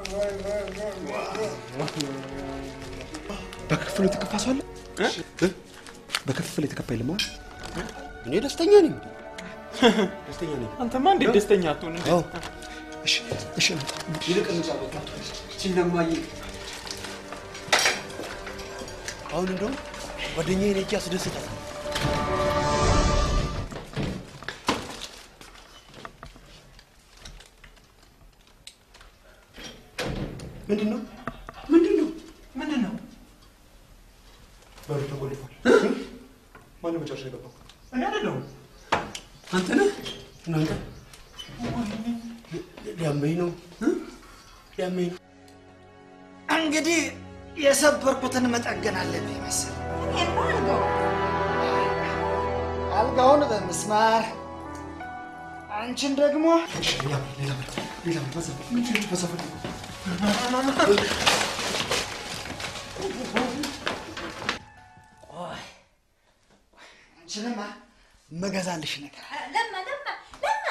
በክፍሉ የተከፋ ሰው አለ? በክፍል የተከፋ የለም አይደል? እኔ ደስተኛ ነኝ። ደስተኛ ነኝ። አንተማ እንዴት ደስተኛ አትሆን? አዎ። እሺ፣ እሺ። ይልቅ እንጫወት። እቺን ለማየ አሁን እንደውም ጓደኛዬን ሄጄ አስደስታት። ምንድን ነው? ምንድን ነው? ምንድን ነው? በሩ ተቆልፏል። ማነው መጨረሻ የገባው? እኔ አይደለሁም። አንተ ነህ? እናንተ ሊያመኝ ነው ሊያመኝ ነው። እንግዲህ የሰበርኩትን መጠገን አለብኝ መሰል። አልጋውን በምስማር አንቺን ደግሞ ሌላ ሌላ ሌላ በሰፈር ቆይ አንቺንማ መገዛልሽ ነገር አለ። ለማ ለማ ለማ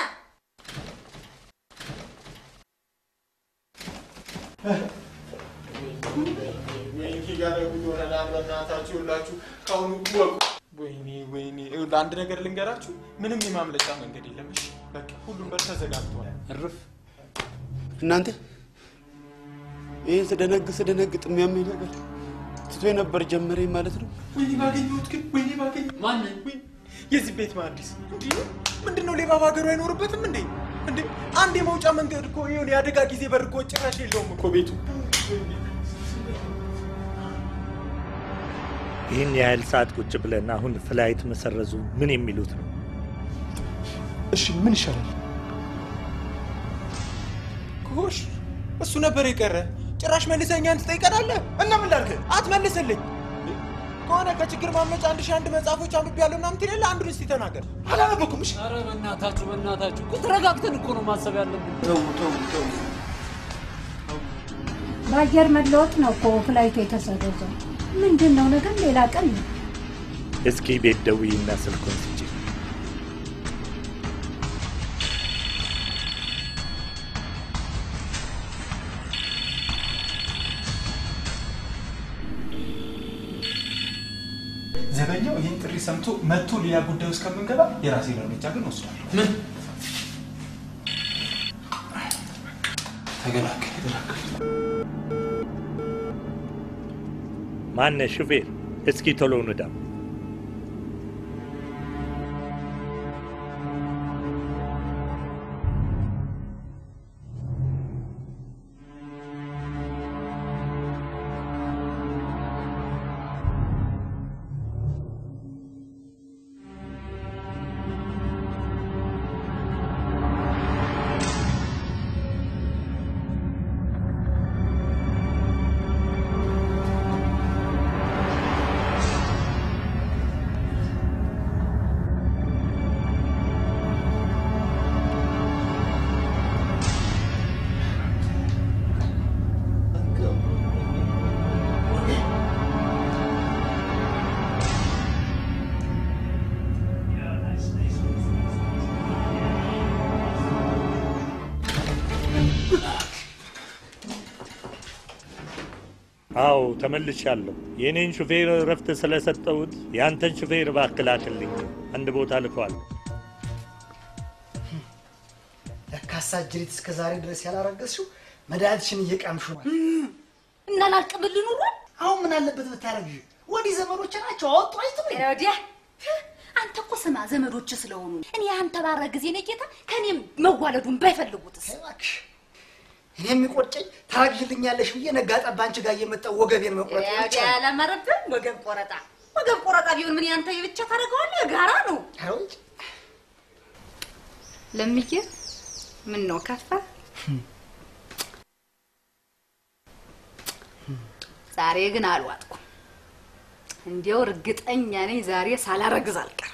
በእናታችሁ ሁላችሁ ከአሁኑ ወቁ። ወይኔ ወይኔ፣ ይኸውልህ አንድ ነገር ልንገራችሁ፣ ምንም የማምለጫ መንገድ የለም። እሺ በቃ ሁሉም በር ተዘጋግቷል። እርፍ እናንተ ይህን ስደነግ ስደነግጥ የሚያመኝ ነገር ትቶ የነበር ጀመረኝ ማለት ነው። ወይኔ ባገኘሁት ግን ወይኔ ባገኘ ማንን? የዚህ ቤት መሀንዲስ እንዲህ ምንድን ነው? ሌባ በሀገሩ አይኖርበትም እንዴ? እንዴ አንድ የመውጫ መንገድ እኮ የሆነ የአደጋ ጊዜ በር እኮ ጭራሽ የለውም እኮ ቤቱ። ይህን ያህል ሰዓት ቁጭ ብለን አሁን ፍላይት መሰረዙ ምን የሚሉት ነው? እሺ ምን ይሻላል? ጎሽ እሱ ነበር የቀረ። ጭራሽ መልሰህ እኛን ትጠይቀናለህ? እና ምን ላድርግ? አትመልስልኝ ከሆነ ከችግር ማመጫ አንድ ሺህ አንድ መጽሐፎች አንብቤያለሁ ምናምን ትላለህ። አንዱን እስቲ ተናገር። አላነበኩም። እሺ ኧረ በእናታችሁ በእናታችሁ እኮ ተረጋግተን እኮ ነው ማሰብ ያለብን። ተው ተው ተው። በአየር መለወጥ ነው እኮ ፍላይቱ የተሰረዘው። ምንድን ነው ነገር ሌላ ቀን ነው። እስኪ ቤት ደውዪና ስልኩን ስጪ። ዘበኛው ይህን ጥሪ ሰምቶ መጥቶ ሌላ ጉዳይ ውስጥ ከምንገባ የራሴን እርምጃ ግን ወስዳለሁ። ምን ተገላገል ተገላገል። ማነ ሹፌር፣ እስኪ ቶሎ ንዳ። አዎ ተመልሻለሁ። የእኔን ሹፌር እረፍት ስለሰጠሁት የአንተን ሹፌር እባክህ ላክልኝ። አንድ ቦታ ልከዋል። ለካሳ ጅሪት እስከ ዛሬ ድረስ ያላረገዝሽው መድኃኒትሽን እየቃምሹ ነው። እና ላልቅብል ኑሯል። አሁን ምን አለበት ብታረግዥ? ወዲህ ዘመዶች ናቸው አወጡ አይትም ወዲያ አንተ እኮ ስማ ዘመዶች ስለሆኑ እኔ አንተ ባረ ጊዜ ነው ጌታ ከኔም መዋለዱን ባይፈልጉትስ እባክሽ እኔ የሚቆጨኝ ታረግዥልኛለሽ ብዬ ነጋ ጠባ አንቺ ጋር እየመጣሁ ወገቤን መቁረጥ ብቻ ወዲያ ነው። ያላመረብን ወገብ ቆረጣ ወገብ ቆረጣ ቢሆን ምን ያንተ የብቻ ታደርገዋለህ? ጋራ ነው። ኧረ ውጭ ለምዬ ምን ነው ከፋ? ዛሬ ግን አልዋጥኩም። እንዲያው እርግጠኛ ነኝ ዛሬ ሳላረግዝ አልቀርም።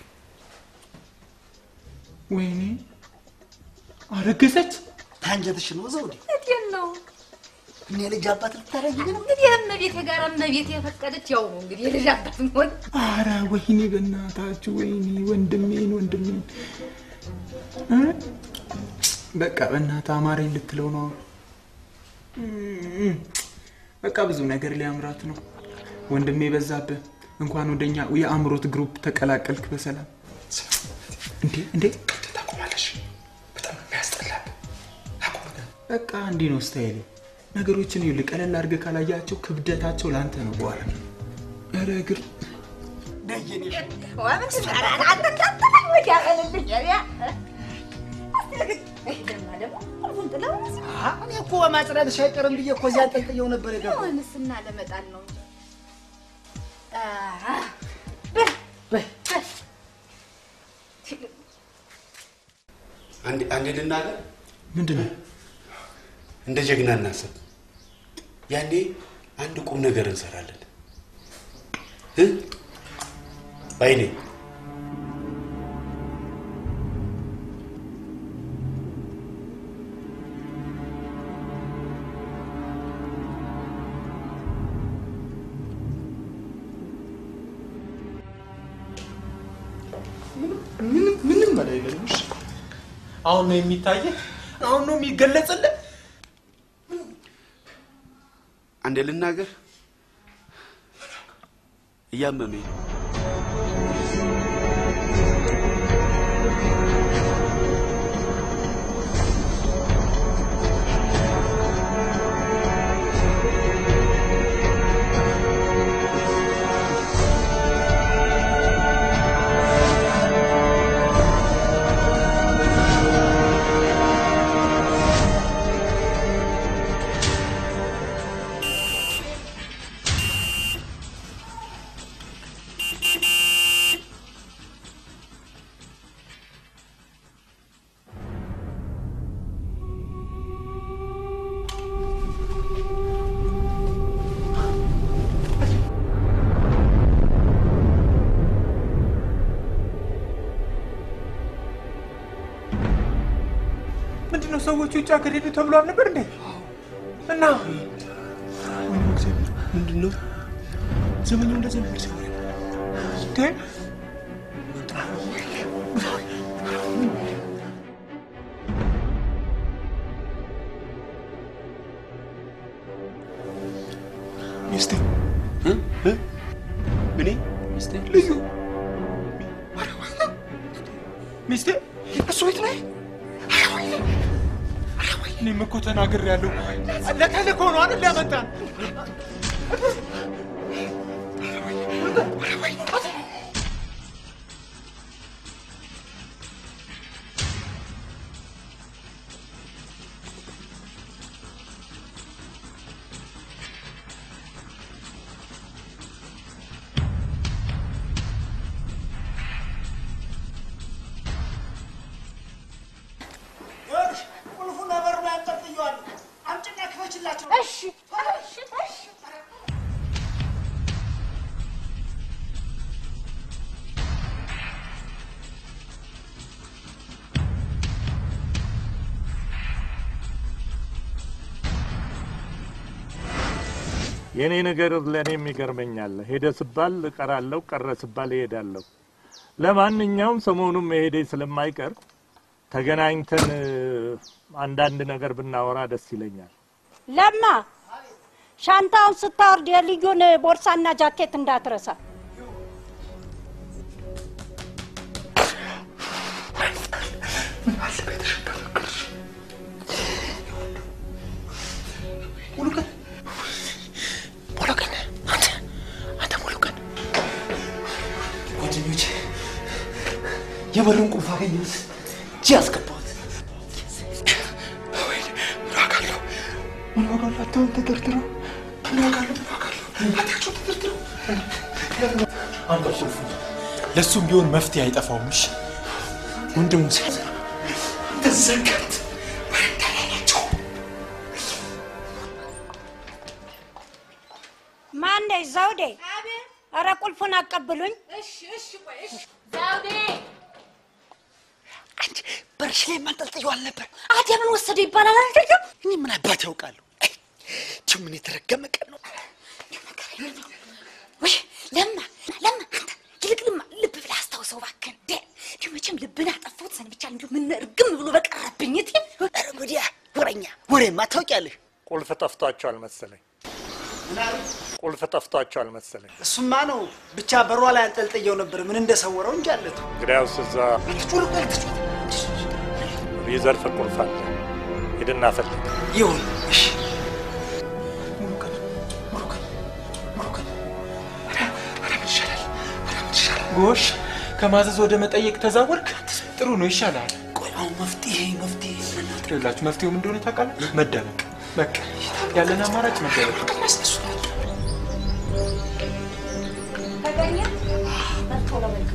ወይኔ አረገዘች። ታንጀትሽ ነው ዘውዴ። እቴን ነው እኔ ልጅ አባት ልታረጊ ነው? እንግዲህ እመቤቴ ጋር እመቤቴ የፈቀደች ያው ነው እንግዲህ የልጅ አባት መሆን። አረ ወይኔ በእናታችሁ ወይኔ ወንድሜን ወንድሜን እ? በቃ በእናትህ አማረኝ ልትለው ነው። በቃ ብዙ ነገር ሊያምራት ነው። ወንድሜ በዛብህ እንኳን ወደኛ የአእምሮት ግሩፕ ተቀላቀልክ በሰላም። እንዴ እንዴ ታቆማለሽ። በጣም የሚያስጠላል። በቃ እንዲህ ነው ስታይሌ። ነገሮችን ይኸውልህ ቀለል አድርገህ ካላያቸው ክብደታቸው ለአንተ ነው በኋላ። ኧረ እግር እኔ እኮ በማጽዳትሽ አይቀርም ብዬ እኮ እዚያ አንጠልጥየው ነበር የገባው። ንስና ለመጣል ነው እንጂ አንዴ አንዴ ልናገር፣ ምንድን ነው እንደ ጀግና እናስብ። ያኔ አንድ ቁም ነገር እንሰራለን እ ባይኔ ምንም ምንም በላይ የለንም። እሺ አሁን ነው የሚታየህ? አሁን ነው የሚገለጽልህ? አንዴ ልናገር፣ እያመመኝ ነው። ምንድን ነው ሰዎቹ ውጭ ሀገር ሄዱ ተብሎ አልነበር እንዴ? እና ወይኔ እግዚአብሔር ምንድን ነው ዘመኛው እንደዚህ ነበር ሲሆን እንዴ ሚስቴ እ? እ? እኔ ሚስቴ ልዩ ሚስቴ እሱ ቤት ላይ እኔም እኮ ተናግሬያለሁ። ለተልእኮ ነው አይደል ያመጣን? ይኸውልሽ ቁልፉን በበሩ ላይ አንጠልጥየዋለሁ። አምጪና ክፈችላቸው። እሺ እሺ እሺ የእኔ ነገር ለእኔም ይገርመኛል። ሄደ ስባል እቀራለሁ፣ ቀረ ስባል እሄዳለሁ። ለማንኛውም ሰሞኑን መሄዴ ስለማይቀር ተገናኝተን እ፣ አንዳንድ ነገር ብናወራ ደስ ይለኛል። ለማ ሻንጣውን ስታወርድ የልዩን ቦርሳና ጃኬት እንዳትረሳ። ሙሉ ቀን ሙሉ ቀን አንተ አንተ ሙሉ ቀን ጓደኞች የበሩን ቁልፍ አገኘሁት እጅ ያስገባሁት ወይ ምን ዋጋ አለው ምን ዋጋ አለው አታውን ተደርድረው ምን ዋጋ አለው ምን ዋጋ አለው አታቸው ተደርድረው አንተ ቁልፉ ለእሱም ቢሆን መፍትሄ አይጠፋውም። እሺ ወንድሙ ሲያዝ ተዘጋት ወረዳላቸው ማነሽ ዘውዴ? ኧረ ቁልፉን አቀብሉኝ። ዘውዴ አንቺ በርሽ ላይ ማንጠልጥየው አልነበር? አዲያ ምን ወሰደ ይባላል አይደለም? እኔ ምን አባት ያውቃለሁ? ችም ምን የተረገመ ቀን ነው። ወይ ለማ ለማ አንተ ይልቅ ልማ ልብ ብለህ አስታውሰው እባክህን። እንዴ እንዲሁ መቼም ልብን አጠፋሁት ሰንብቻለሁ። እንዲሁ ምን እርግም ብሎ በቀረብኝ እቴ ኧረ ጉዲያ ወረኛ ወሬማ ታውቂያለሽ። ቁልፍ ጠፍቷቸዋል መሰለኝ። ቁልፍ ጠፍቷቸዋል መሰለኝ። እሱማ ነው ብቻ በሯ ላይ አንጠልጥየው ነበር። ምን እንደሰወረው እንጂ አለቱ እንግዲያውስ እዛ ሪዘርፍ ቁልፍ አለ። ሂድና ፈልግ። ይሁን እሺ። ጎሽ ከማዘዝ ወደ መጠየቅ ተዛወርክ። ጥሩ ነው፣ ይሻላል። ቆይ አሁን መፍትሄ መፍትሄ ይኸውላችሁ መፍትሄው ምን እንደሆነ ታውቃለህ? መደበቅ። በቃ ያለን አማራጭ መደበቅ ነው። ተገኘ መጥቶ ለመልክ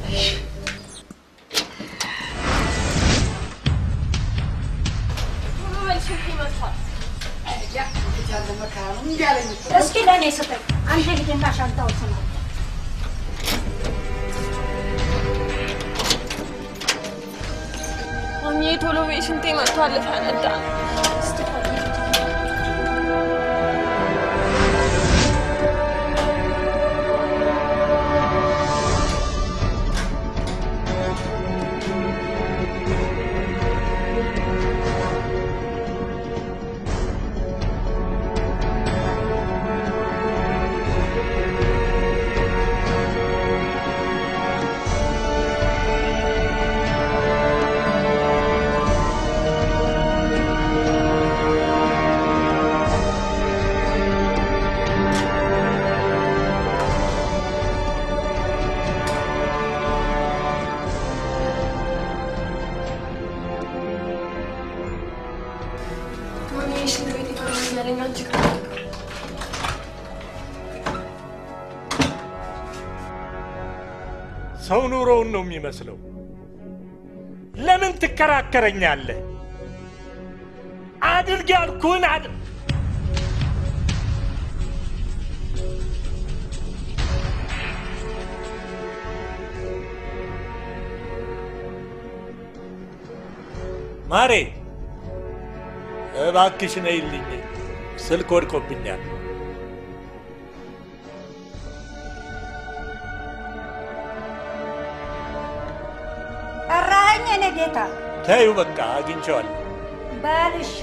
እስኪ ለእኔ ስጠኝ። አንተ ሂድና ሻንጣውን ስማ። ማሚዬ ቶሎ በይ፣ ሽንቴ መጥቷል፣ ፈነዳ። ማሚዬ ሽንት ቤት ይፈረኛለኝ አንቺ ጋር ሰው ኑሮውን ነው የሚመስለው። ለምን ትከራከረኛለህ? አድርግ ያልኩህን አድ ማሬ እባክሽ ነይልኝ፣ ስልክ ወድቆብኛል። ጠራኸኝ? እኔ ጌታ ተዩ በቃ አግኝቼዋለሁ። በል እሺ።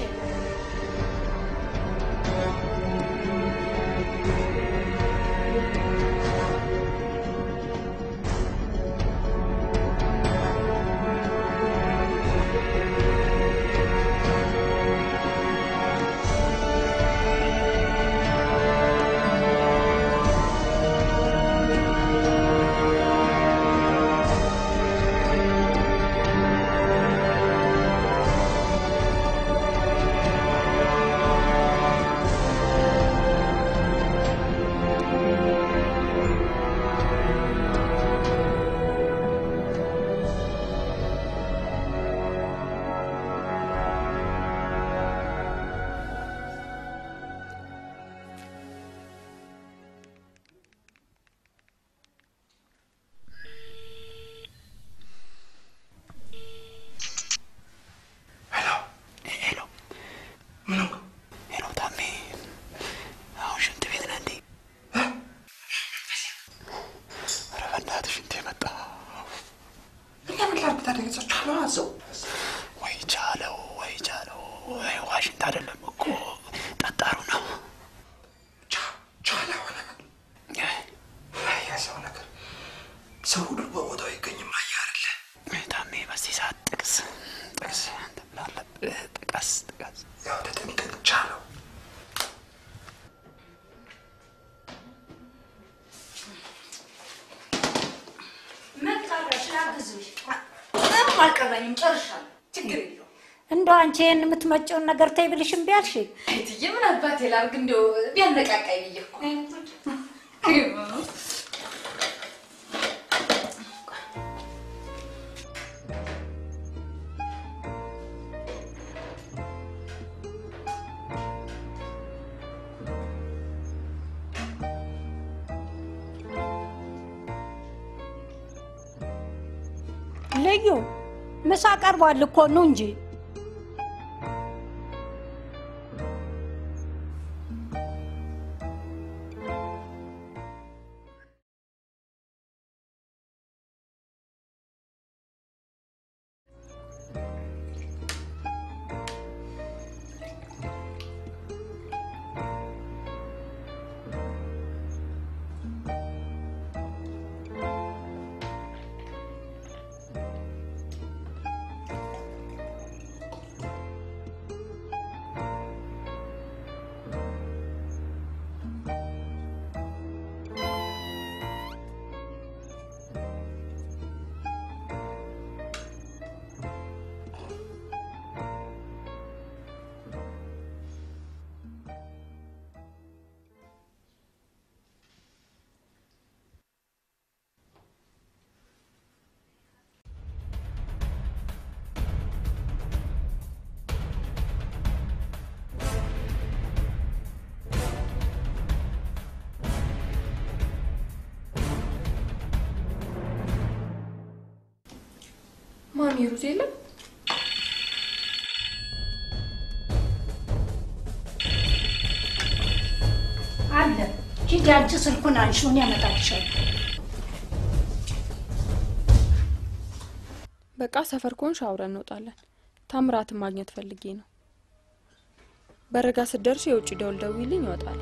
ሄሎ ታሜ፣ አሁን ሽንት ቤት ነህ እንዴ? ኧረ በእናትህ ሽንቴ መጣ። ለምን ላድርግ ታዲያ? ገዛችኋለሁ አዘው ወይ ቻለው፣ ወይ ቻለው። ወይ ውሃ ሽንት አይደለም እኮ ጠጣሩ ነው። ቻለ ሆነ የሰው ነገር ሰው ሁሉ በቦታው አይገኝም። አየህ አይደለ? ታሜ በዚህ ሰዓት ጥቅስ ጥቅስ አንተ ምን አለብህ? ጥቀስ ጥቀስ። ያው ተጠንቀቅ ቻለው። መጣለሽ ላግዝሽ። ምንም አልቀረኝም፣ ጨርሻለሁ። ችግር የለውም። እንደው አንቺ ይህን የምትመጪውን ነገር ተይ ብልሽ እምቢ አልሽ? እትዬ ምን አባቴ ላድርግ? እንደው ቢያነቃቃኝ ብዬ እኮ ልዩ ምሳ ቀርቧል እኮ ኑ እንጂ። ማሚ ሩዝ የለም? አለ ሂጂ፣ አንቺ ስልኩን አንሺውን ያመጣልሻለሁ። በቃ ሰፈር ከሆንሽ አብረን እንወጣለን። ታምራትን ማግኘት ፈልጌ ነው። በረጋ ስትደርሺ የውጭ ደውል ደውይልኝ፣ ይወጣል።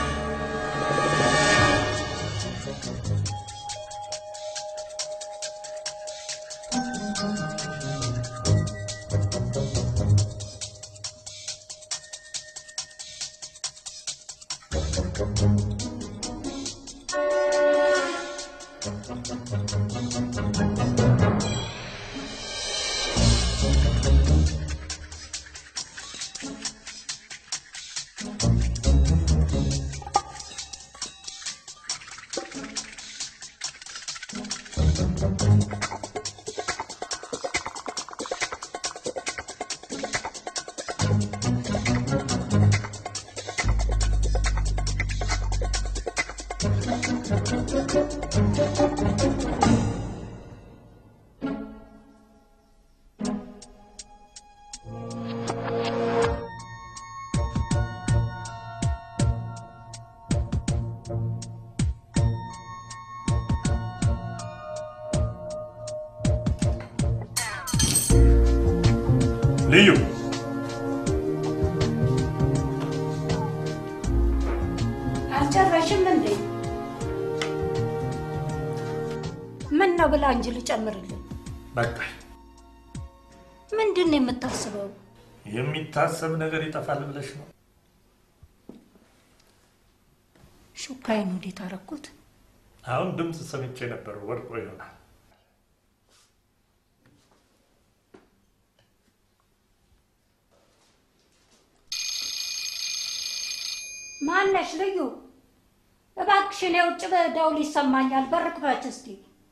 ልዩ አልጨረሽም እንዴ? ምን ነው ብላ እንጂ ልጨምርልን። በቃ ምንድን ነው የምታስበው? የሚታሰብ ነገር ይጠፋል ብለሽ ነው? ሹካዬን ወዴት አደረኩት? አሁን ድምፅ ሰምቼ ነበር፣ ወድቆ ይሆናል። ማነሽ ልዩ? እባክሽን የውጭ ደውል ይሰማኛል። በር ክፈች እስቲ።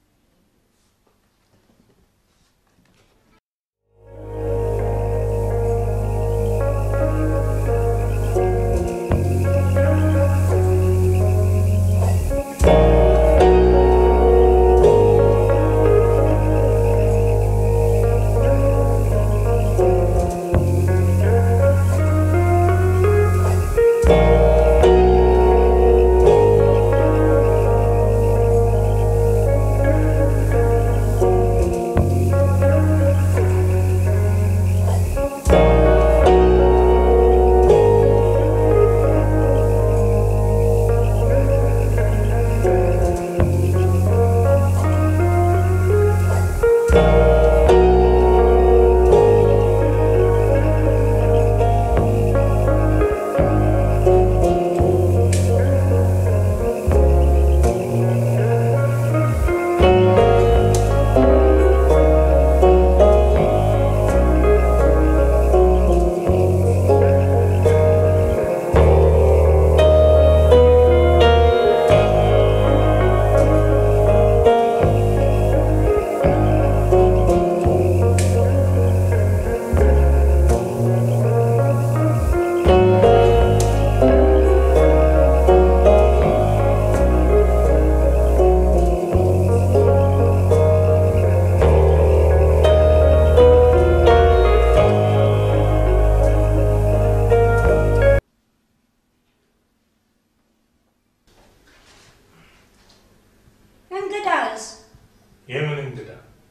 እንግዳስ የምን እንግዳ?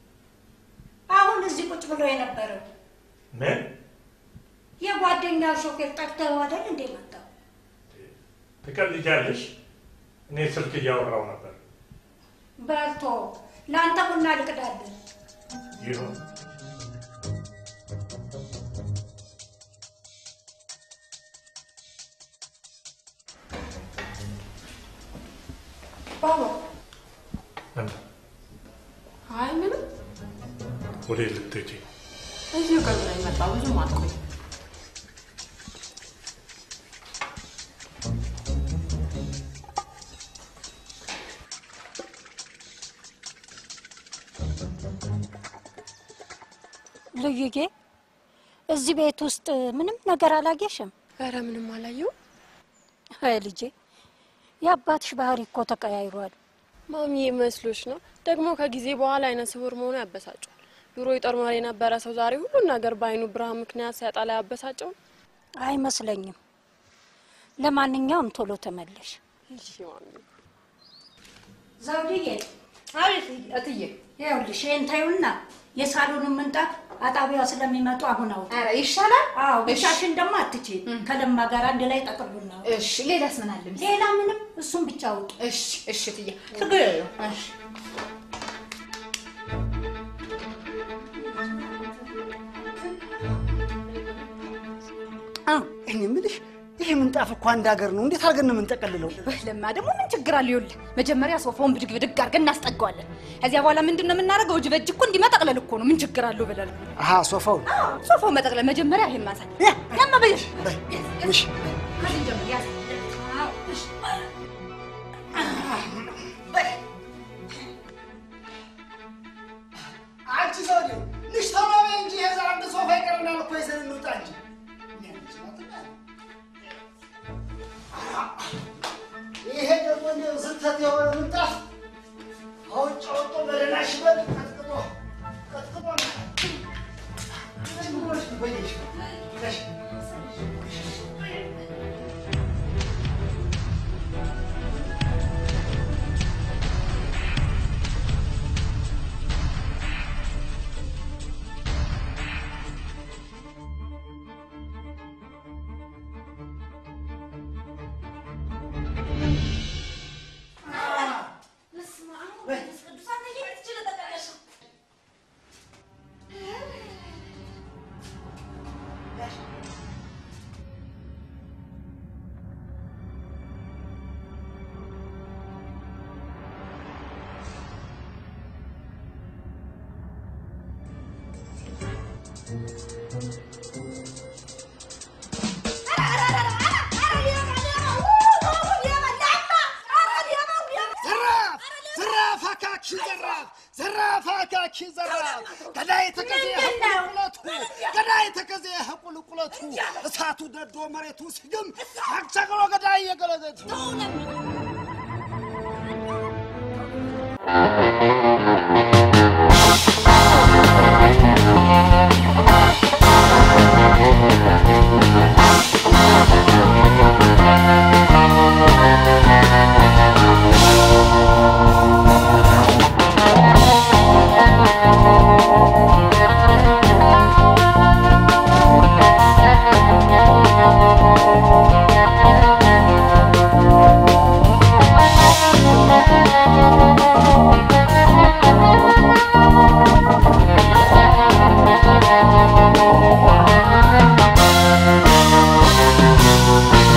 አሁን እዚህ ቁጭ ብሎ የነበረው ምን የጓደኛው ሾፌር ጠርተው አይደል እንዴ መጣው? ትቀልጃለሽ? እኔ ስልክ እያወራው ነበር። በልቶ ለአንተ ቡና ልቅዳለን። ይሁን ባባ ምን አይ ምንም፣ ወዴት ልትሄጂ? እዚሁ ቅርብ ነው የመጣው። ብዙም አትቆይ። ልዩዬ እዚህ ቤት ውስጥ ምንም ነገር አላየሽም? ኧረ ምንም አላየው። አይ ልጄ የአባትሽ ባህሪ እኮ ተቀያይሯል። ማሚ መስሎች ነው ደግሞ ከጊዜ በኋላ አይነ ስውር መሆኑ ያበሳጫል። ድሮ የጦር መሪ የነበረ ሰው ዛሬ ሁሉን ነገር በአይኑ ብርሃን ምክንያት ሲያጣ ላይ አበሳጨው። አይመስለኝም። ለማንኛውም ቶሎ ተመለሽ። ዘውድዬ አቤት እትዬ። ይኸውልሽ ይሄን ታዩና የሳሎኑን ምንጣፍ አጣቢያ ስለሚመጡ አሁን አውጡ። ኧረ ይሻላል። አዎ እሺ። ብቻሽን ደግሞ አትቼ ከለማ ጋር አንድ ላይ ጠቅሉና አውጡ። እሺ፣ ሌላስ ምን አለ? ሌላ ምንም እሱን ብቻ አውጡ። እሺ፣ እሺ እትዬ። ችግር የለውም። እሺ እኔ የምልሽ ይሄ ምንጣፍ እኮ አንድ ሀገር ነው። እንዴት አድርገን ነው የምንጠቀልለው? ለማ ደግሞ ምን ችግር አለ? ይኸውልህ መጀመሪያ ሶፋውን ብድግ ብድግ አድርገን እናስጠጋዋለን። ከዚያ በኋላ ምንድን ነው የምናደርገው? እጅ በእጅ እኮ እንዲህ መጠቅለል እኮ ነው። ምን ችግር አለው ብለን አሀ ሶፋውን ሶፋውን መጠቅለል መጀመሪያ ይሄን ማንሳት ያማ በይሽ እሺ ከዚህ ጀምር ያዝ። አዎ፣ እሺ። አንቺ ዘውዴ ልጅ ተማሪ እንጂ የዛ አንድ ሶፋ ይቀርናል እኮ ይዘን እንውጣ እንጂ ይሄ ደግሞ እንደው ስህተት የሆነ ምንጣፍ አውጭ አውጦ በደህና ሽበል ቀጥቅጦ ቀጥቅጦ ዘራፍ ዘራፍ አካኪ ዘራፍ ዘራፍ አካኪ ዘራፍ ገዳይ ተከዜ ቁልቁለቱ ገዳይ ተከዜ ቁልቁለቱ እሳቱ ደዶ መሬቱ ሲግም አክቸግሮ ገዳይ የገለገቱ Thank you.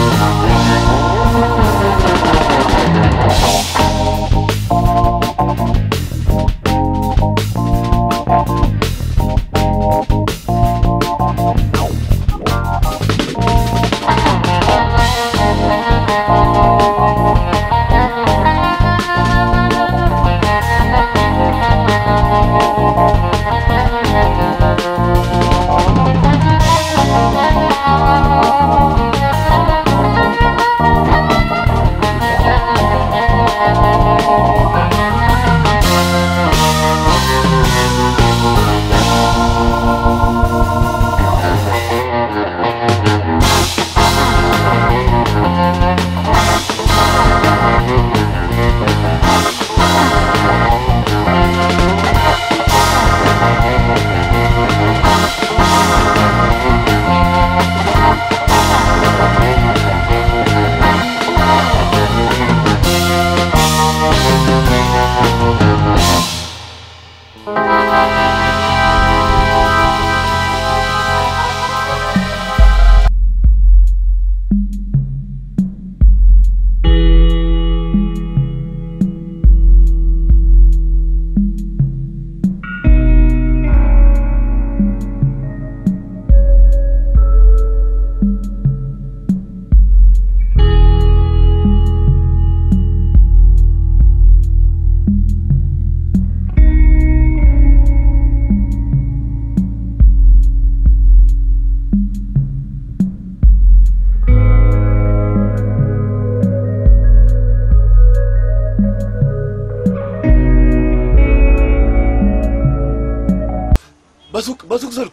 በሱቅ በሱቅ ስልክ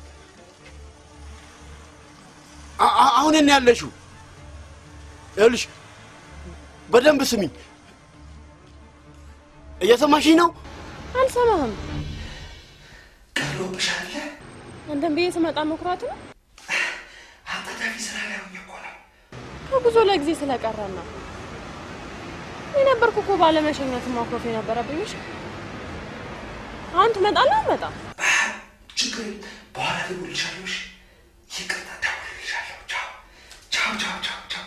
አ- አ- አሁን እኔ ያለሽው ይኸውልሽ፣ በደንብ ስሚኝ። እየሰማሽኝ ነው? አልሰማህም። ቀሎብሻል። አንተን ብዬ ስመጣ መኩራት ነው። አጣዳፊ ስራ ላይ ሆኜ እኮ ነው። ከጉዞ ለጊዜ ስለቀረን ነው። እኔ ነበርኩ እኮ ባለመሸኘት ማኮፍ የነበረብኝ። እሺ አሁን ትመጣለህ? አልመጣም። ችግር የለም። በኋላ እደውልልሻለሁ። እሺ? ይቅርታ፣ እደውልልሻለሁ። ቻው ቻው ቻው ቻው ቻው።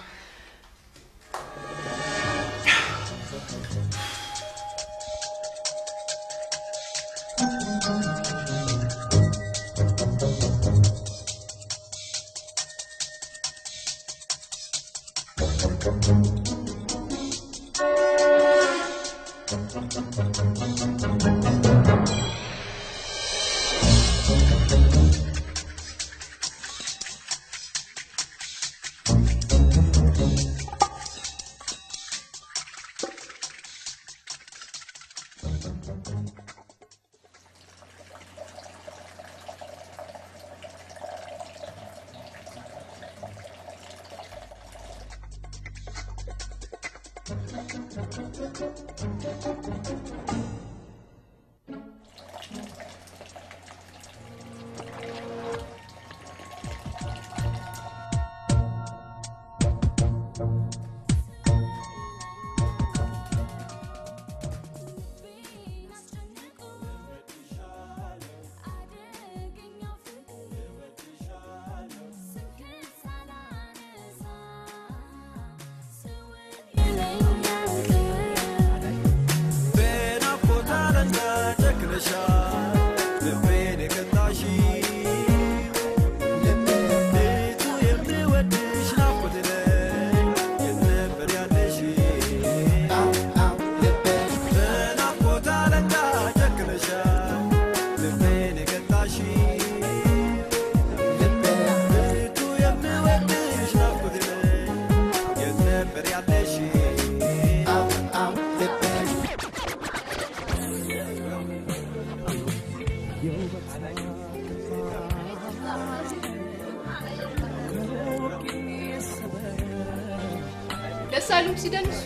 ደስ አይሉም ሲደንሱ?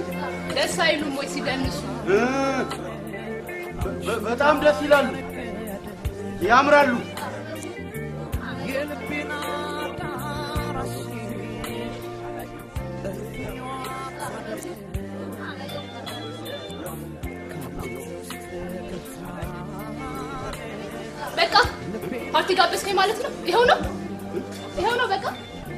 ደስ አይሉም ወይ ሲደንሱ? በ- በጣም ደስ ይላሉ፣ ያምራሉ። በቃ ፓርቲ ጋበዝከኝ ማለት ነው? ይኸው ነው ይኸው ነው በቃ።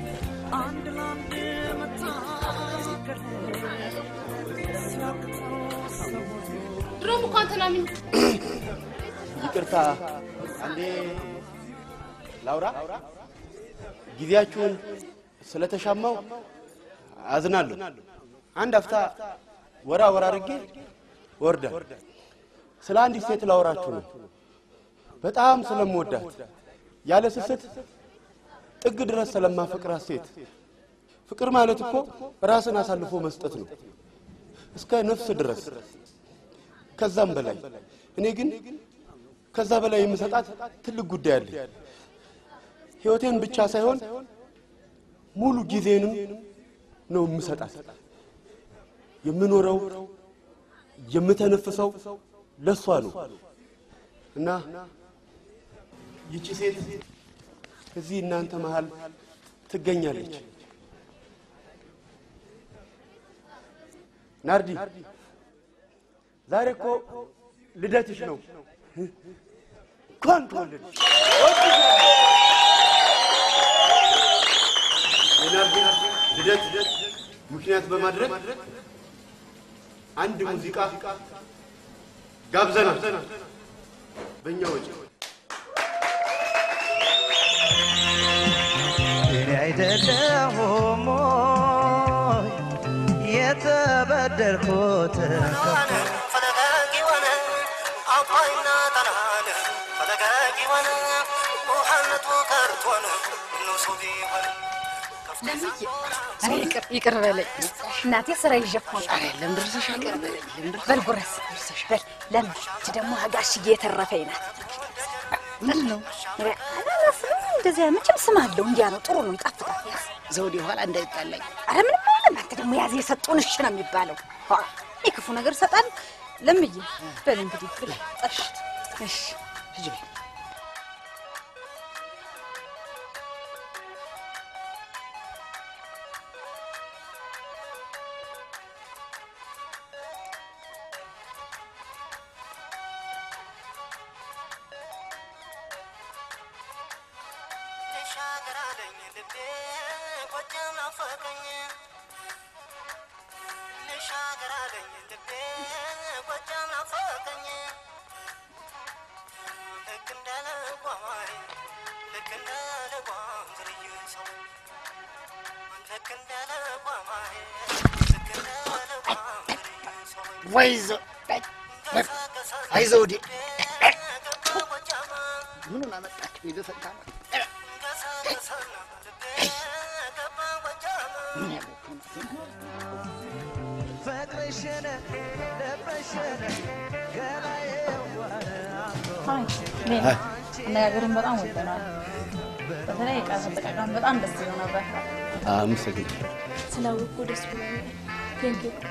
ድሮም እኮ አንተን አምኜ ይቅርታ፣ አንዴ ላውራ። ጊዜያችሁን ስለተሻማው አዝናለሁ። አንድ አፍታ ወራ ወራ አድርጌ ወርዳ ስለ አንዲት ሴት ላወራችሁ ነው። በጣም ስለምወዳት ያለ ስስት ጥግ ድረስ ስለማፈቅራት ሴት። ፍቅር ማለት እኮ ራስን አሳልፎ መስጠት ነው፣ እስከ ነፍስ ድረስ ከዛም በላይ። እኔ ግን ከዛ በላይ የምሰጣት ትልቅ ጉዳይ አለኝ። ሕይወቴን ብቻ ሳይሆን ሙሉ ጊዜንም ነው የምሰጣት። የምኖረው የምተነፍሰው ለሷ ነው እና ይቺ ሴት እዚህ እናንተ መሃል ትገኛለች። ናርዲ ዛሬ እኮ ልደትሽ ነው። እንኳን ተወለድሽ። የናርዲ ልደት ምክንያት በማድረግ አንድ ሙዚቃ ጋብዘናል በእኛ ወጪ። እኔ አይደለሁም ወይ የተበደልኩት ኧረ ይቅር ይቅር በለኝ እናቴ፣ ስራ ይዤ እኮ ነው። ለምን ደርሰሻል? በል ጉረስ በል ለምን እች ደግሞ ጋሽዬ የተረፈኝ ናት። ምንድን ነው? አላስብም። እንደዚያ መቼም ስም አለው። እንዲያ ነው፣ ጥሩ ነው፣ ይጣፍጣል። ያዝ ዘውዴ ኋላ እንዳይጣላኝ። አረ ምንም አይደለም። አንተ ደግሞ ያዝ የሰጡን እሺ ነው የሚባለው። ኋ ይህ ክፉ ነገር ሰጣል። ለምዬ በል እንግዲህ ብላ ጠሽት። እሺ ሂጂ በይ። ተሻገራለኝ ልቤ ጎጃም ናፈቀኝ ልሻገራለኝ ልቤ ጎጃም ናፈቀኝ ልክ እንደ ልጓማይ ልክ እንደ ልጓም ዝርዩ ሰው ልክ እንደ ልጓማይ ልክ እንደ ልጓም ዝርዩ ሰው ወይ ዘ- አይ ዘውዴ ምኑን አመጣችሁ? የዘፈንታ ነው። ፍቅርሽን ልብሽን ገላዬ ዋለ አነጋገርን በጣም ወደናል። በተለይ ቃል አጠቃቀም በጣም ደስ ይለው ነበር። አመሰግናለሁ። ስላወቅኩ ደስ ብሎኛል። ቴንክ ዩ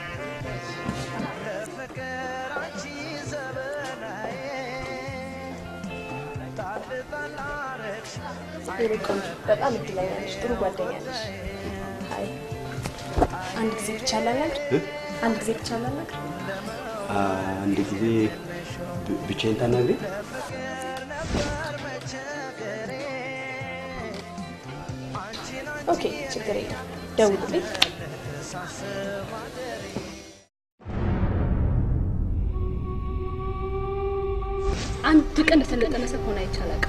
የኔ ቆንጆ በጣም እድለኛ ነሽ። ጥሩ ጓደኛ ነሽ። አይ አንድ ጊዜ ብቻ ላናግር፣ አንድ ጊዜ ብቻ ላናግር። አንድ ጊዜ ብ- ብቻዬን ታናግሪ። ኦኬ ችግር የለም ደውልልኝ። አንድ ቀን እንደሰለጠነ ሰው ሆነ አይቻላል።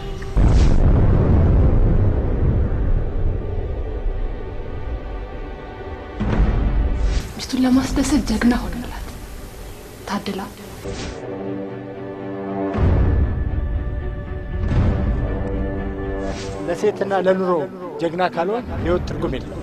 ሚስቱን ለማስደሰት ጀግና ሆነላት። ታድላ ለሴትና ለኑሮ ጀግና ካልሆን ህይወት ትርጉም የለም።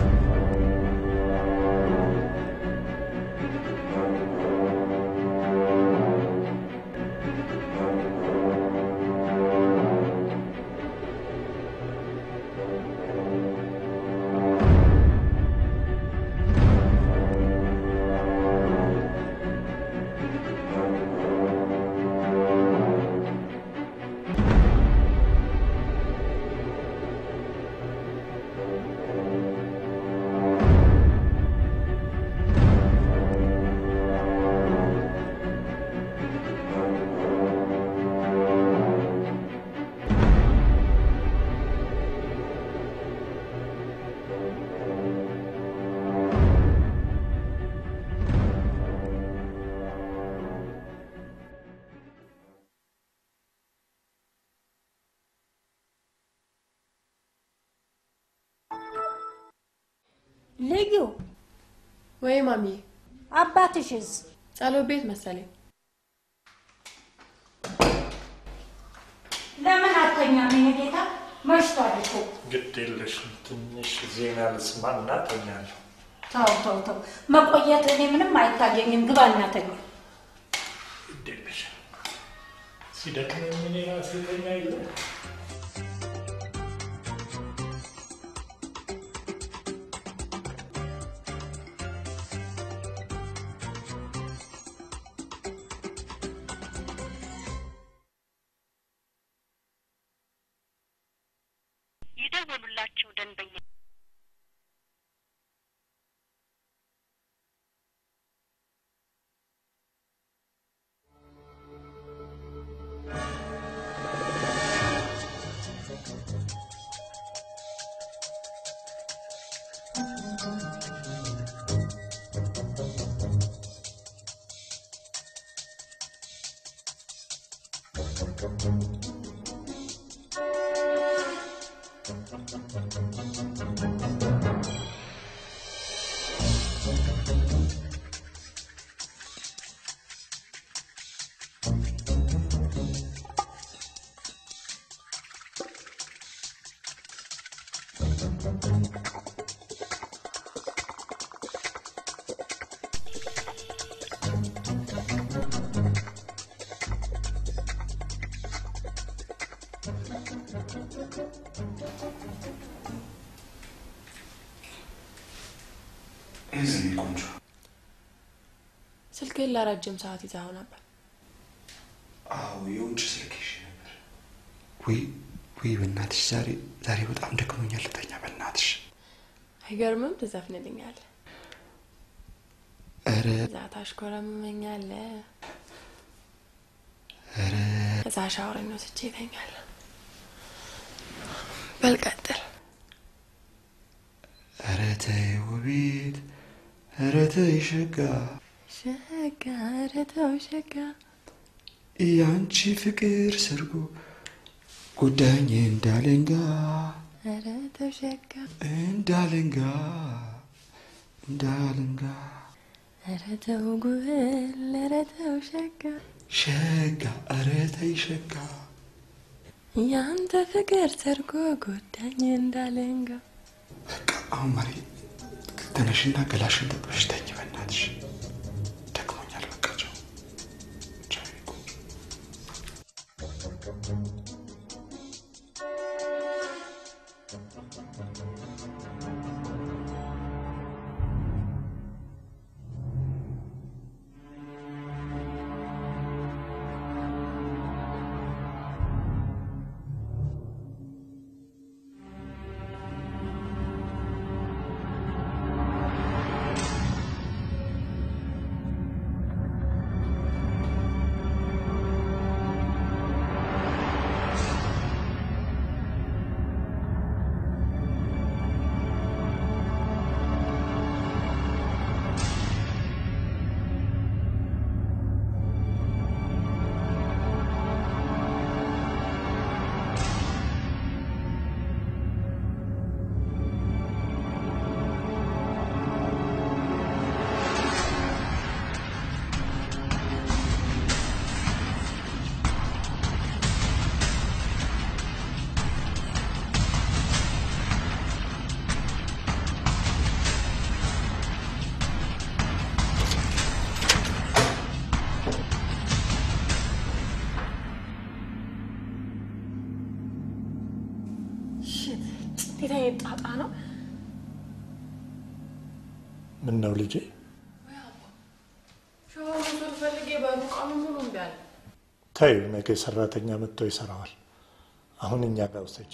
ልዩ ወይ ማሚ፣ አባትሽስ? ጸሎት ቤት መሰለኝ። ለምን አተኛም? የኔ ጌታ መሽቷል እኮ። ግድ የለሽም ትንሽ ዜና ልስማና ተኛለሁ። ተው ተው ተው፣ መቆየት እኔ ምንም አይታየኝም። ግባ እናተኛ። ግድ የለሽም ሲደክመኝ እኔ ራሴ ተኛ የለ የደወሉላቸው ደንበኛ Thank you. ይዝኔ ቆንጆ ስልክህን ለረጅም ሰዓት ይዘኸው ነበር። አዎ የውጭ ስልክ ይዤ ነበር። ውይ ውይ፣ በእናትሽ ዛሬ ዛሬ በጣም ደክሞኛል። ልተኛ በእናትሽ። አይገርምም? ትዘፍንልኛለህ፣ ኧረ እዛ ታሽኮረምመኛለህ፣ ኧረ እዛ ሻወሬን ወስጄ እተኛለሁ። በል ቀጥል። ኧረ ተይ ውቢት፣ ኧረ ተይ ሸጋ፣ ሸጋ ኧረ ተው ሸጋ ያንቺ ፍቅር ሰርጎ ጎዳኝ እንዳለንጋ ኧረ ተው ሸጋ እንዳለንጋ እንዳለንጋ ኧረ ተው ጉብል ኧረ ተው ሸጋ ሸጋ ኧረ ተይ ሸጋ ያንተ ፍቅር ሰርጎ ጎዳኝ እንዳለንጋ አሁን ማሪ ተነሽና ገላሽን ታጥበሽ ተኝ በእናትሽ ደክሞኛል በቃ ቻው ቻው የኔ ቆንጆ እንዴት አይነት ጣጣ ነው? ምን ነው ልጄ? ሻወር መውሰድ ፈልጌ በሩ ቀኑን ሙሉ እምቢ አለ። ተይው፣ ነገ ሰራተኛ መጥቶ ይሰራዋል። አሁን እኛ ጋር ውሰጂ።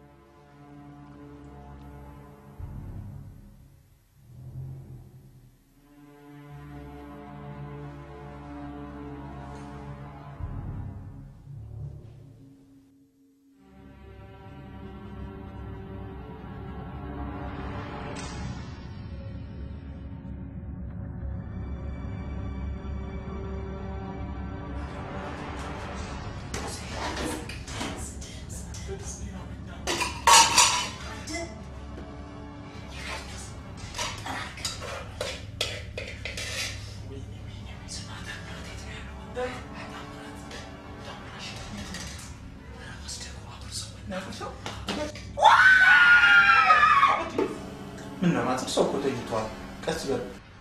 ምን ነው ማጽፍ ሰው እኮ ተኝቷል። ቀስ በል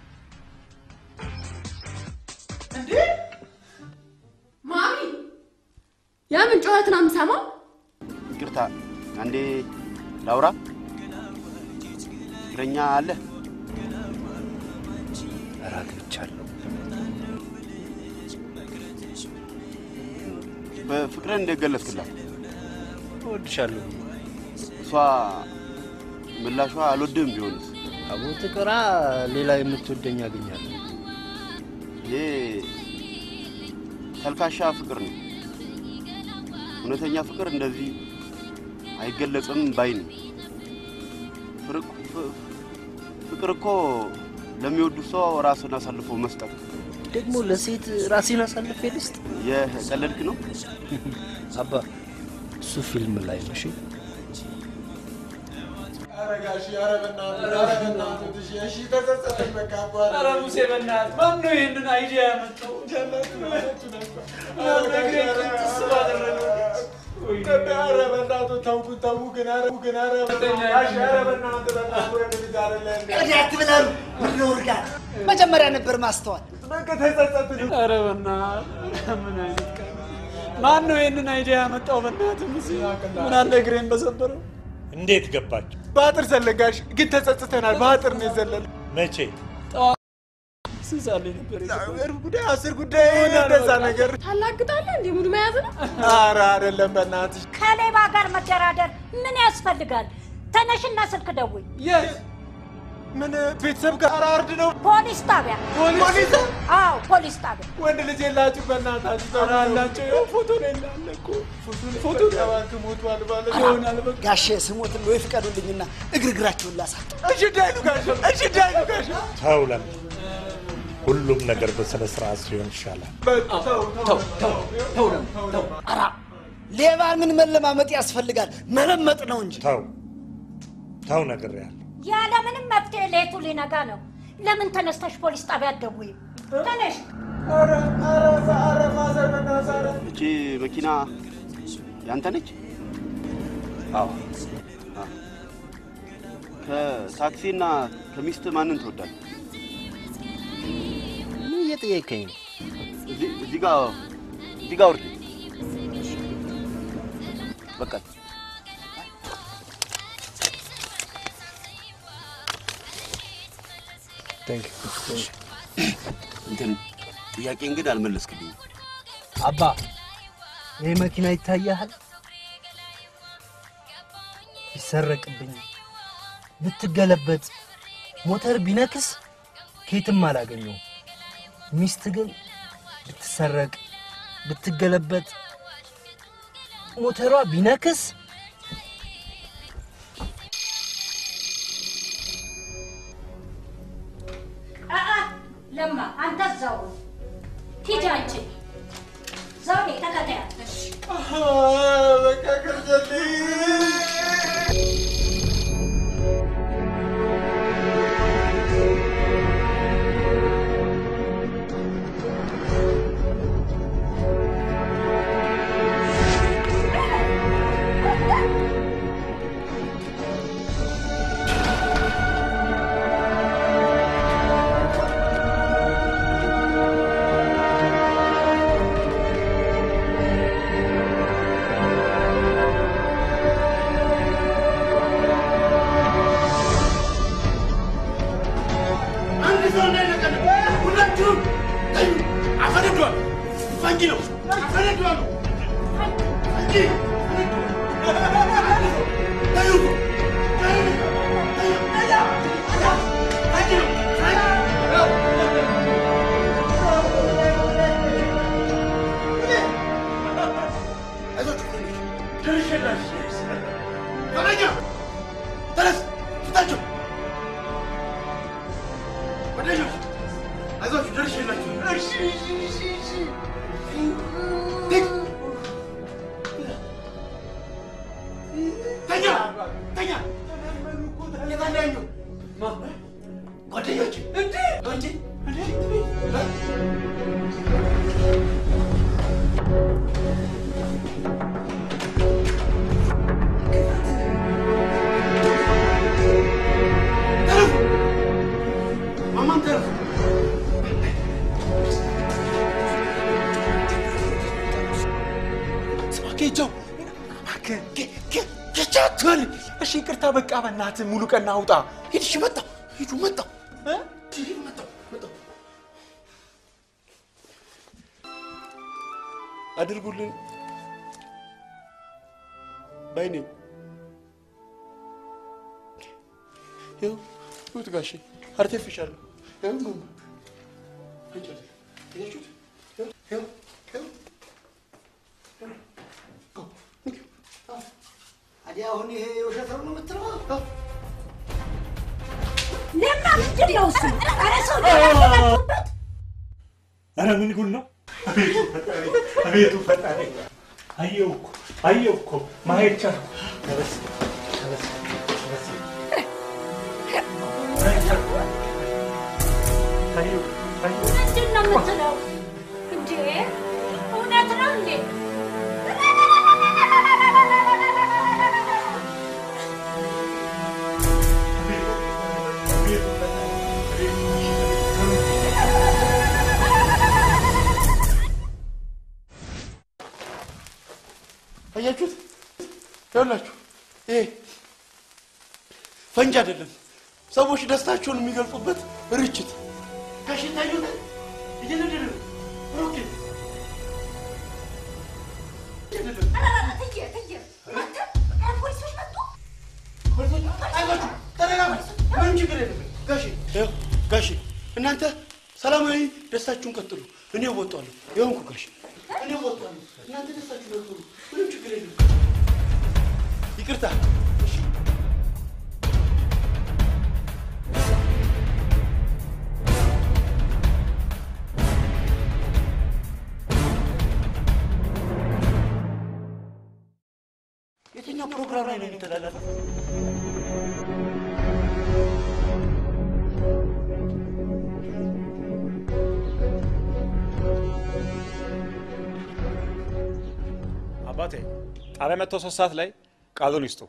ማሚ፣ የምን ጩኸት ነው የምሰማው? ይቅርታ አንዴ ላውራ። ፍቅረኛ አለ? ኧረ አግብቻለሁ። በፍቅርን እንደገለጽክላት እወድሻለሁ። እሷ ምላሿ አልወድህም ቢሆንስ? አቦ ትቅራ፣ ሌላ የምትወደኝ አገኛለሁ። ይሄ ተልካሻ ፍቅር ነው። እውነተኛ ፍቅር እንደዚህ አይገለጽም ባይ ነኝ። ፍር- ፍ- ፍቅር እኮ ለሚወዱት ሰው ራስን አሳልፎ መስጠት። ደግሞ ለሴት ራሴን አሳልፌ ልስጥ? የቀለድክ ነው? አባ እሱ ፊልም ላይ ነው። እሺ ኧረ ጋሼ፣ ኧረ በእናትህ፣ ኧረ በእናትህ ትሽ፣ እሺ ተጸጸትን በቃ አባቴ። ኧረ ሙሴ በእናትህ ማን ነው ይህንን አይዲያ ያመጣው? ኧረ በእናትህ ተውኩት፣ ተው ግን፣ ኧረ ግን፣ ኧረ ጋሼ፣ ኧረ በእናትህ፣ በእናትህ ወደ ልጅ አይደለም። ቀዲ አትብላሉ። ምን ውርጋት መጀመሪያ ነበር ማስተዋል። በቃ ተጸጸትን። ኧረ በእናትህ ምን አይነት ቀን ማን ነው ይህንን አይዲያ ያመጣው? በእናትህ ሙሴ ምን አለ እግሬን በሰበረው። እንዴት ገባችሁ? በአጥር ዘለጋሽ ግን ተጸጽተናል። በአጥር ነው የዘለለ። መቼ? ስንሳለኝ ነበር ጉዳይ አስር ጉዳይ እንደዛ ነገር ታላግጣለህ እንዴ? ሙሉ መያዝ ነው። ኧረ አይደለም በእናትሽ ከሌባ ጋር መደራደር ምን ያስፈልጋል? ተነሽና ስልክ ደውይ። ምን ቤተሰብ ጋር አርድ ነው ፖሊስ ጣቢያ። ፖሊስ? አዎ ፖሊስ ጣቢያ። ወንድ ልጅ የላችሁ በእናታችሁ ኧረ አላቸው ይኸው ፎቶ ላይ እንዳለ እኮ ፎቶ እባክህ ሞቷል ባለ ይሆናል በቃ ጋሼ ስሞት ወይ ፍቀዱልኝና እግር እግራችሁን ላሳጥ። እሺ እንዳይሉ ጋሽ እሺ እንዳይሉ ጋሽ ተው ለምን ሁሉም ነገር በስነ ስርዓት ሲሆን ይሻላል። ተው ተው ተው ተው ተው። ኧረ ሌባ ምን መለማመጥ ያስፈልጋል? መለመጥ ነው እንጂ። ተው ተው ነግሬሃለሁ። ያለምንም መፍትሄ ሌቱ ሊነጋ ነው። ለምን ተነስተሽ ፖሊስ ጣቢያ አትደውይም? ተነሽ። እቺ መኪና ያንተ ነች? አዎ። ከታክሲና ከሚስት ማንን ትወዳለህ? ምን እየጠየቀኝ ነው? እዚህ እዚህ ጋር እዚህ ጋር ውርድ። በቃ እንትን ጥያቄን ግን አልመለስክልኝም። አባ ይህ መኪና ይታያል? ቢሰረቅብኝ፣ ብትገለበጥ፣ ሞተር ቢነክስ ከየትም አላገኘውም። ሚስት ግን ብትሰረቅ፣ ብትገለበጥ፣ ሞተሯ ቢነክስ አአ ለማ አንተ እዛው ሂጂ አንቺ ዘውዴ ተከታያት። በቃ ቅርጨልኝ አንድ ሰው እንዳይነቀል ሁላችሁም ተዩ። አፈነዷል። ፈንጂ ነው። አፈነዷል። ፈንጂ ተዩ። ተነስ ፍታቸው ወደጆች አይዟችሁ ደርሼላችሁ። እሺ እሺ እሺ እሺ ተኛ ተኛ የታለያዩ ጓደኞች እንዴ እንጂ ማማን ተረፉ ጌጃው ጌጃ አትበል። እሺ ይቅርታ በቃ በእናትህ ሙሉ ቀን አውጣ። ሂድ እሺ መጣሁ ሂዱ መጣሁ ሂዱ መጣሁ መጣሁ አድርጉልን ባይኔ ይኸው ይሁት ጋሼ አርቴፊሻል ነው። ይኸው ማማ እንጨት አያችሁት? ይኸው ይኸው ይኸው ታዲያ አሁን ይሄ የውሸት ነው የምትለው? ለማ ምንድን ነው እሱ? ኧረ ሰው ሊያመጡበት ኧረ ምን ጉድ ነው? አቤቱ ፈጣሪ፣ አቤቱ ፈጣሪ! አየሁ እኮ አየሁ እኮ ማየት ቻልኩ። ተበስ ተበስ ተበስ አየሁ አየሁ ምንድን ነው የምትለው? እንዴ እውነት ነው እንዴ? አያችሁት? ይኸውላችሁ ይሄ ፈንጂ አይደለም፣ ሰዎች ደስታቸውን የሚገልጹበት ርችት ጋሽ ይታዩታል። እየነደደ ነው ሮኬት አይዟችሁ፣ ተረጋጉ። ምንም ችግር የለም። ጋሼ ይኸው ጋሼ፣ እናንተ ሰላማዊ ደስታችሁን ቀጥሉ። እኔ እወጣለሁ። ይኸውንኩ ጋሼ፣ እኔ እወጣለሁ። እናንተ ደስታችሁን ቀጥሉ። ምንም ችግር የለም። ይቅርታ። የትኛው ፕሮግራም ላይ ነው የሚተላለፈው? አባቴ ጣቢያ መጥተው ሶስት ሰዓት ላይ ቃሉን ይስጡ።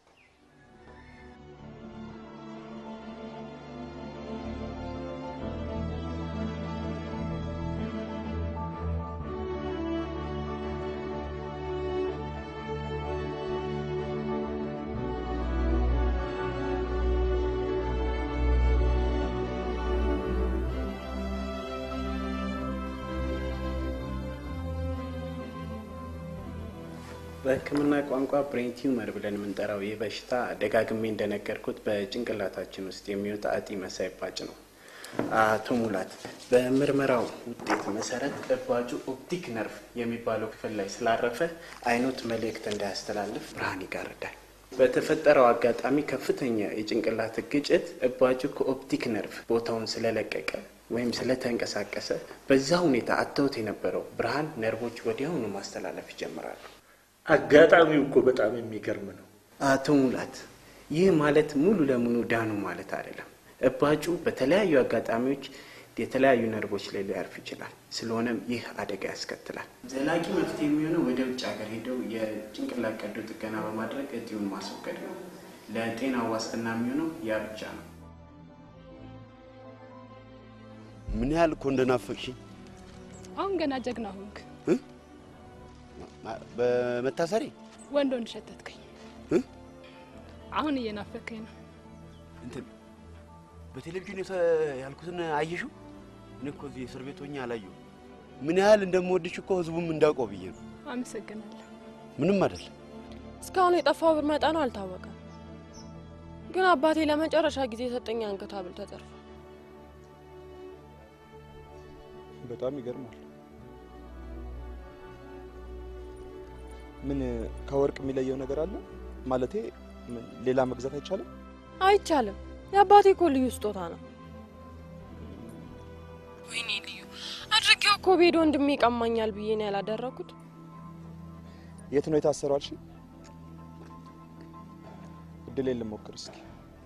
በሕክምና ቋንቋ ብሬን ቲዩመር ብለን የምንጠራው ይህ በሽታ ደጋግሜ እንደነገርኩት በጭንቅላታችን ውስጥ የሚወጣ እጢ መሳይ እባጭ ነው። አቶ ሙላት በምርመራው ውጤት መሰረት እባጩ ኦፕቲክ ነርቭ የሚባለው ክፍል ላይ ስላረፈ አይኖት መልእክት እንዳያስተላልፍ ብርሃን ይጋርዳል። በተፈጠረው አጋጣሚ ከፍተኛ የጭንቅላት ግጭት እባጩ ከኦፕቲክ ነርቭ ቦታውን ስለለቀቀ ወይም ስለተንቀሳቀሰ በዛ ሁኔታ አተውት የነበረው ብርሃን ነርቮች ወዲያውኑ ማስተላለፍ ይጀምራሉ። አጋጣሚው እኮ በጣም የሚገርም ነው። አቶ ሙላት ይህ ማለት ሙሉ ለሙሉ ዳኑ ማለት አይደለም። እባጩ በተለያዩ አጋጣሚዎች የተለያዩ ነርቮች ላይ ሊያርፍ ይችላል። ስለሆነም ይህ አደጋ ያስከትላል። ዘላቂ መፍትሄ የሚሆነው ወደ ውጭ ሀገር ሄደው የጭንቅላት ቀዶ ጥገና በማድረግ እጢውን ማስወገድ ነው። ለጤና ዋስትና የሚሆነው ያ ብቻ ነው። ምን ያህል እኮ እንደናፈቅሽኝ አሁን ገና ጀግና ሆንክ። በመታሰሬ ወንድ ወንድ ሸተትከኝ። እ? አሁን እየናፈከኝ ነው። እንትን በቴሌቪዥን የተ ያልኩትን አየሽው? እኔ እኮ እዚህ እስር ቤት ሆኜ አላየሁም። ምን ያህል እንደምወድሽ እኮ ህዝቡም እንዳውቀው ብዬ ነው። አመሰግናለሁ። ምንም አይደለም። እስካሁን የጠፋው ብር መጠኑ አልታወቀም፣ ግን አባቴ ለመጨረሻ ጊዜ የሰጠኝ አንገት ሐብል ተዘርፏል። በጣም ይገርማል። ምን ከወርቅ የሚለየው ነገር አለ? ማለቴ ምን ሌላ መግዛት አይቻልም? አይቻልም። የአባቴ እኮ ልዩ ስጦታ ነው። ወይኔ ልዩ አድርጌው እኮ ቤዶ ወንድሜ ይቀማኛል ብዬ ነው ያላደረኩት። የት ነው የታሰረው አልሽ? እድሌን ልሞክር እስኪ።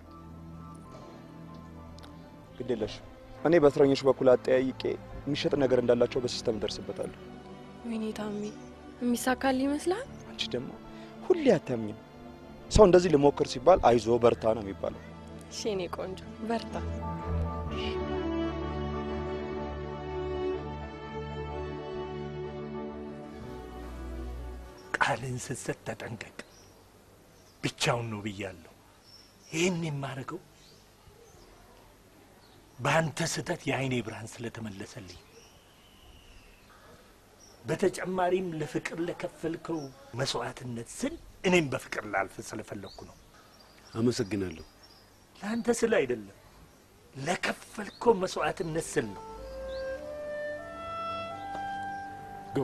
ግድ የለሽም። እኔ በእስረኞች በኩል አጠያይቄ የሚሸጥ ነገር እንዳላቸው በሲስተም እደርስበታለሁ። ወይኔ ታሜ የሚሳካል ይመስላል። አንቺ ደግሞ ሁሌ አታምኝም። ሰው እንደዚህ ልሞክር ሲባል አይዞ በርታ ነው የሚባለው። እሺ የኔ ቆንጆ በርታ። ቃልን ስትሰጥ ተጠንቀቅ። ብቻውን ነው ብያለሁ። ይህን የማደርገው በአንተ ስህተት የአይኔ ብርሃን ስለተመለሰልኝ፣ በተጨማሪም ለፍቅር ለከፈልከው መስዋዕትነት ስል እኔም በፍቅር ላልፍ ስለፈለግኩ ነው። አመሰግናለሁ። ለአንተ ስል አይደለም፣ ለከፈልከው መስዋዕትነት ስል ነው። ግባ።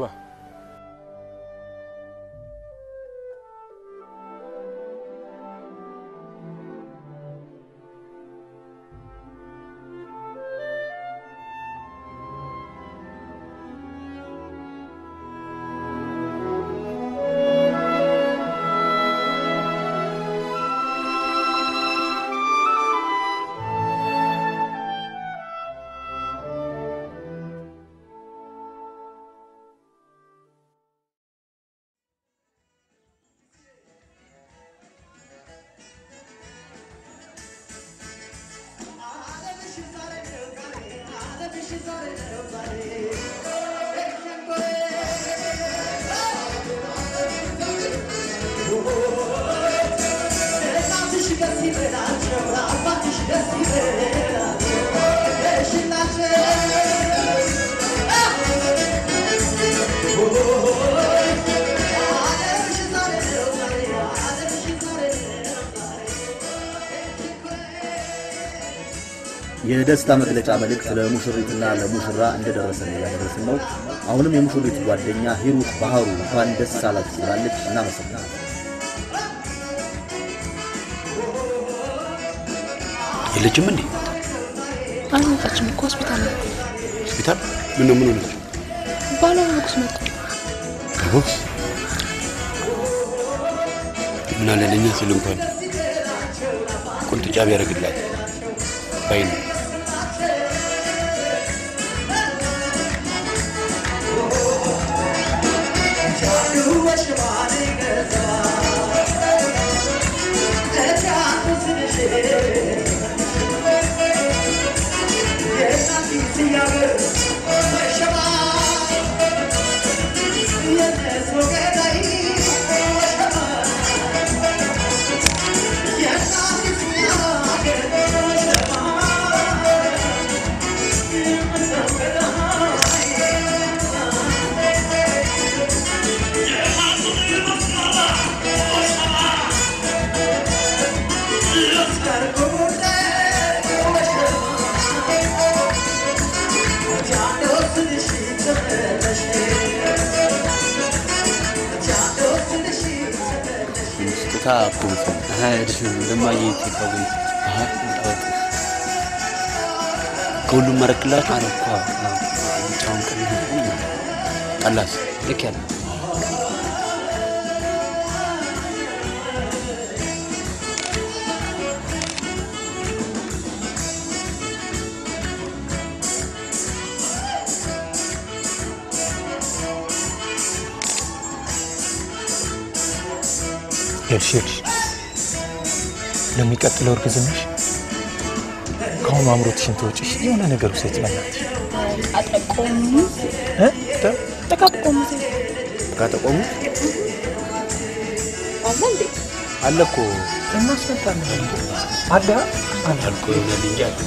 Oh የደስታ መግለጫ መልእክት ለሙሽሪትና ለሙሽራ እንደደረሰ ነው ያደረስን ነው። አሁንም የሙሽሪት ጓደኛ ሂሩት ባህሩ እንኳን ደስ አላችሁ ብላለች። እናመሰግናለን። የለችም እንዴ? አልመጣችም እኮ ሆስፒታል ነው። ሆስፒታል? ምን ነው ምን ሆነች? ባሏ ንጉስ መጣ። ቦክስ ምን አለ ለእኛ ሲል እንኳን ቁንጥጫ ቢያደርግላት ባይ ነው። ስጦታ እኮ አይደለም እንደማየ ቴካዊ ከሁሉም መረክላችሁ አረኳ ጫውን ቀን ጠላስ ልክ ያለ ይኸውልሽ ይኸውልሽ ለሚቀጥለው እርግዝናሽ ከአሁኑ አምሮትሽን ተወጪሽ የሆነ ነገር ውሰጅ በእናትሽ አጠቆሙ እ? ጠቃጠቆሙ ካጠቆሙ አለ እንዴ? አለ እኮ እናስመጣለን አለ አለ አልቆ ይሆናል እንጂ አለ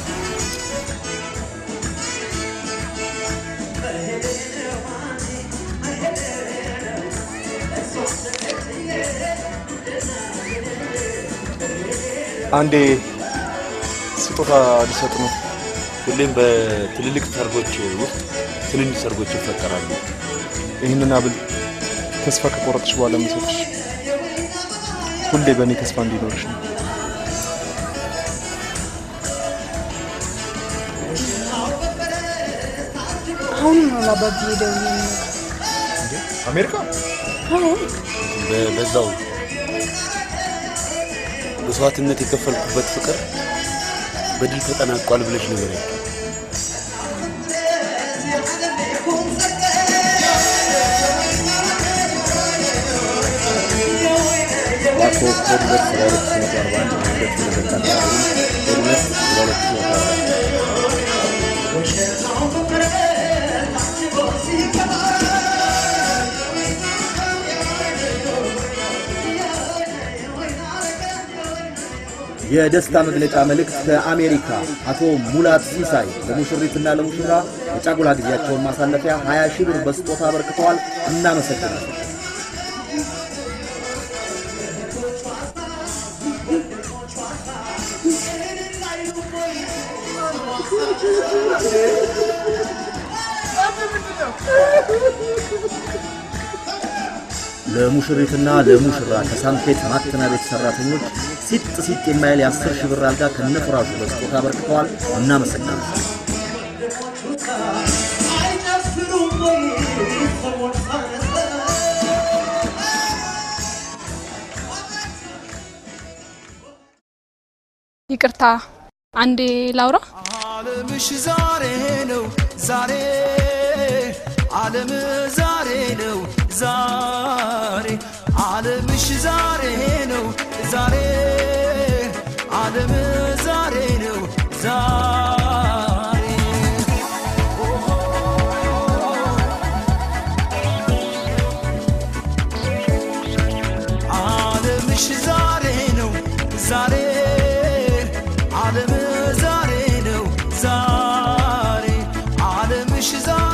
አንዴ ስጦታ ሊሰጥ ነው። ሁሌም በትልልቅ ሰርጎች ውስጥ ትንንሽ ሰርጎች ይፈጠራሉ። ይህንን አብል ተስፋ ከቆረጥሽ በኋላ የምሰጥሽ ሁሌ በእኔ ተስፋ እንዲኖርሽ ነው። አሁን ነው ለአባቢ ደውዬ አሜሪካ አሁን በ- በዛው መስዋዕትነት የከፈልኩበት ፍቅር በድል ተጠናቋል ብለሽ ነገር ዋቶ ኮድ ሁለት ስራ ሁለት ሺህ መቶ አርባ አንድ ሁለት ሺህ ሁለት መቶ አርባ አንድ ኮድ ሁለት ስራ ሁለት ሺህ መቶ አርባ አንድ የደስታ መግለጫ መልእክት ከአሜሪካ አቶ ሙላት ሲሳይ ለሙሽሪትና ለሙሽራ የጫጉላ ጊዜያቸውን ማሳለፊያ 20 ሺህ ብር በስጦታ አበርክተዋል። እናመሰግናለን። ለሙሽሪትና ለሙሽራ ከሳንፔት ማተሚያ ቤት ሰራተኞች ሲጥ ሲጥ የማይል የአስር ሺህ ብር አልጋ ከነፍራሹ በስጦታ አበርክተዋል። እናመሰግናለን። ይቅርታ አንዴ ላውራ። ዓለምሽ ዛሬ ነው ዛሬ ዓለም ዛሬ ነው ዛሬ ዓለምሽ ዛሬ ነው ዛሬ ዓለም ዛሬ ነው ዛሬ ዓለምሽ ዛሬ ነው ዛሬ ዛሬ